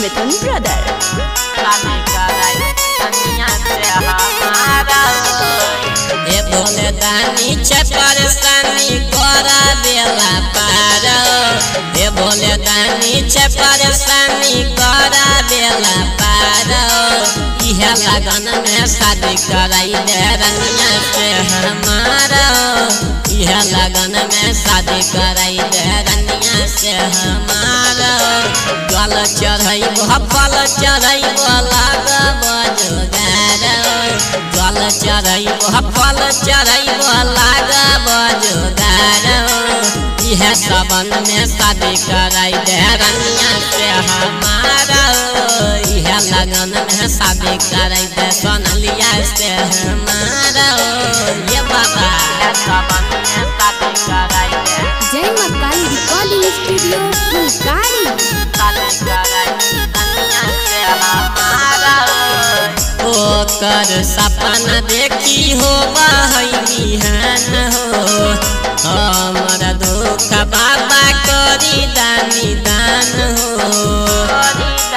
मिथुन brother शादी कराई कन्या से हमारा ए बोले दानी छे परेशानी करा बेला पार ए बोले दानी छे परेशानी करा बेला पार इहे लगन में शादी कराई दे रनिया से हमारा इहे लगन में शादी कराई दे रनिया से हमारा गल चढ़ई फल चढ़ई लाग बजगार गल चढ़ई फल चढ़ई लाग बजगार इहे सबन में शादी कराई दे रनिया से हमारा इहे लगन में शादी कराई दे सोनलिया से हमारा ये बाबा सबन में शादी कराई दे जय मकाई रिकॉर्डिंग स्टूडियो फुलकारी शादी कराई कन्या से हमारा ओकर सपना देखी हो बिहान हो हमर दुख बाबा करी दानी दान हो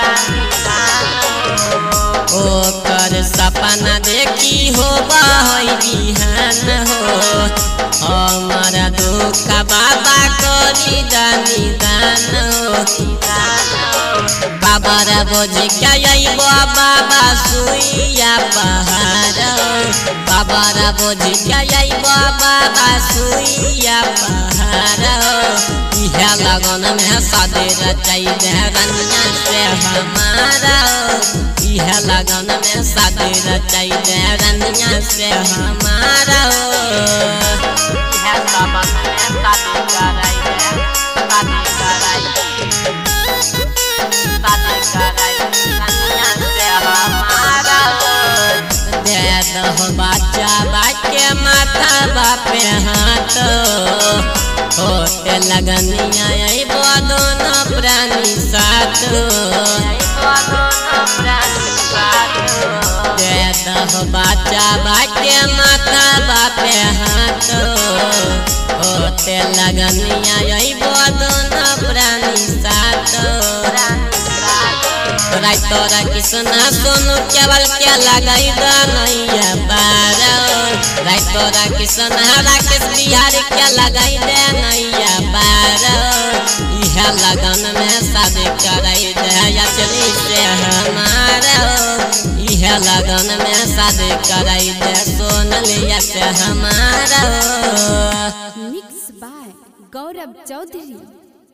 ओकर सपना देखी हो बिहान हो हमर दुख बाबा करी दानी दान हो बाबा रे बोझी क्या अइबो बाबा सुइया पहाड़ बाबा रे बोझी क्या अइबो बाबा सुइया पहाड़ इहे लगन में शादी रचाई दे रनिया से हमारा इहे लगन में शादी रचाई दे रनिया से हमारा इहे सबन में शादी कराई दे शादी कराई शादी कराई कन्या से हमारा दे दहो बच्चा बाके माथा बापे हाथ होते लगनिया अइबो दोनों प्राणी साथ दे दहो बच्चा बाके माथा बापे हाथ होते लगनिया अइबो दोनों प्राणी साथ राय तोरा किसना सोनू केवल के लगाई नैया पार राय तोरा किसना राकेश बिहारी के लगाई दे नैया पार इहे लगन में शादी कराई दे अचली से हमारा इहे लगन में शादी कराई दे सोनलिया से हमारा मिक्स बाय गौरव चौधरी